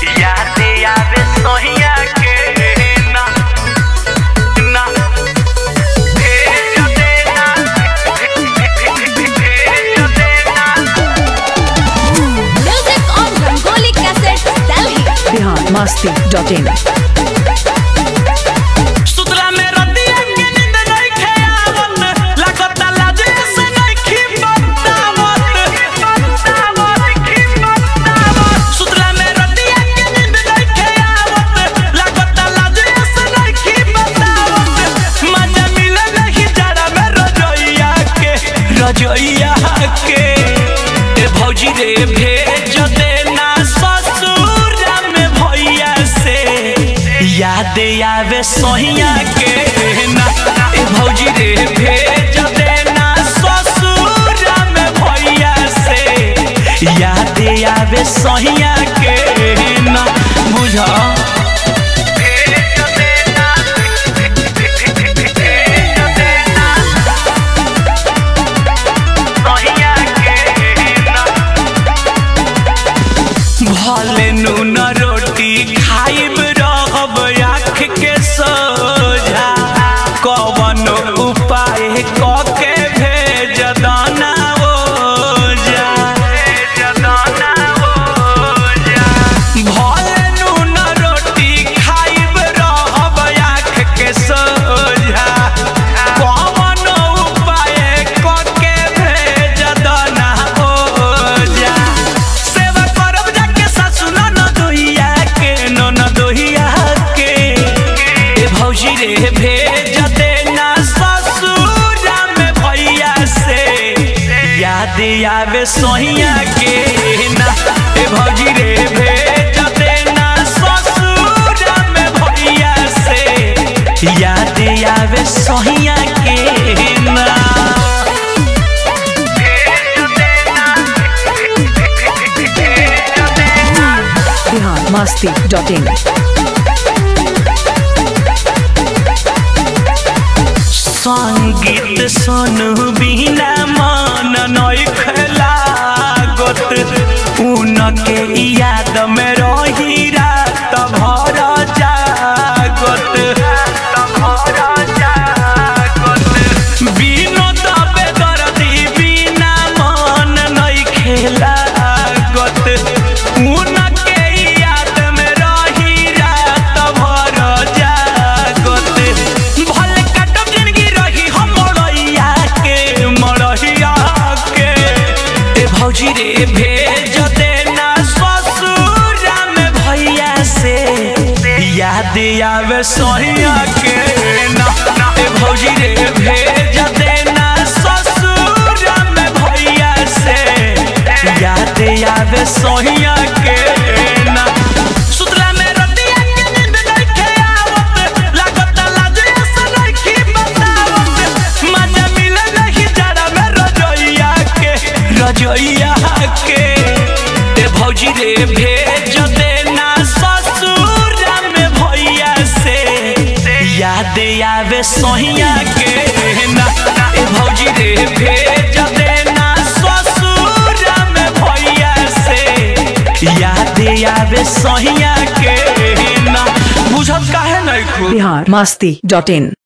यादे आवे सोहिया के ना ना भेज देना भेज देना Music on Rangoli Cassettes, Delhi. Bihar Masti dot in सुतला में रतिया के नींद नइखे आवत लागता लाजे से नइखी बतावत सुतला में रतिया के नींद नइखे आवत लागता लाजे से नइखी बतावत मजा मिले नहीं जड़ा में रजोइया के रजोइया के ए भौजी रे भेज देना ससुर में भैया से याद आवे सोहिया के ना ए भौजी रे भेज देना ससुर में भैया से याद आवे सोहिया के ना बुझा भेज देना भेज देना सोहिया के ना भले नून रोटी खाइब रहब आँख के सोझा कवन उपाय क के भेज दाना ओजा भले नून रोटी खाइब रहब आँख के सोझा कवन उपाय क के भेज दाना ओजा सेवा करब जाके सासु न दोहिया के न दोहिया के ए भौजी रे भेज देना ससुर में भैया से याद आवे सोहिया के ना ए भौजी रे भेज देना ससुर में भैया से याद आवे सोहिया के ना बिहार मस्ती डॉट इन संगीत सुनु बिना मन नई लागत उनके याद में रही रात भर जागत विनोद बेदर्दी बिना मन नई खेलागत उनके याद में रही रात भर जागत भले काटब जिंदगी रही हम मड़ैया के मड़ैया के ए भौजी रे भेज देना ससुर में भैया से याद आवे सोहिया के ना ए भौजी रे भेज देना ससुर में भैया से याद आवे सोहिया के ना सुतला में रतिया के नींद नइखे आवत लागता लाजे से नइखी बतावत मजा मिले नहीं जड़ा में रजोइया के रजोइया के ए भौजी रे भेज देना ससुर में भैया से याद आवे सोहिया के ना ए भौजी रे भेज देना ससुर में भैया से याद आवे सोहिया के ना बुझत काहे नहीं खूब बिहार मस्ती डॉट इन